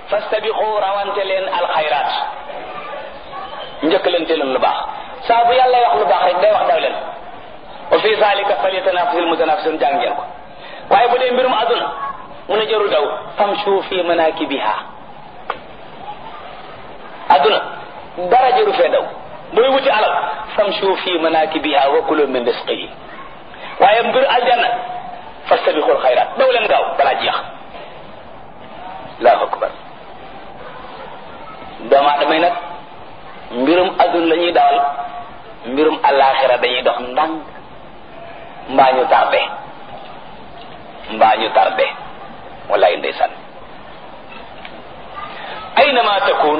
fastabiqu rawante leen alxayraat njëkkalante leen lu baax saa bu yàlla wax lu baax rek day wax daw leen wa fi zalika falyatanafasil mutanafisun jàng ngeen ko waaye bu dee mbirum aduna mu ne jarul daw famshu fi manakibiha aduna dara jaru fee daw booy wuti alal famshu fi manakibiha wa kulu min risqihi waaye mbir aljanna fastabiqul xayraat daw leen gaaw balaa jeex allahu akbar doomu aadama yi nag mbirum aduna la ñuy dawal mbirum alaxira dañuy dox ndànk mbaa ñu tardé mbaa ñu tardé wallaay ndeysaan aynama takun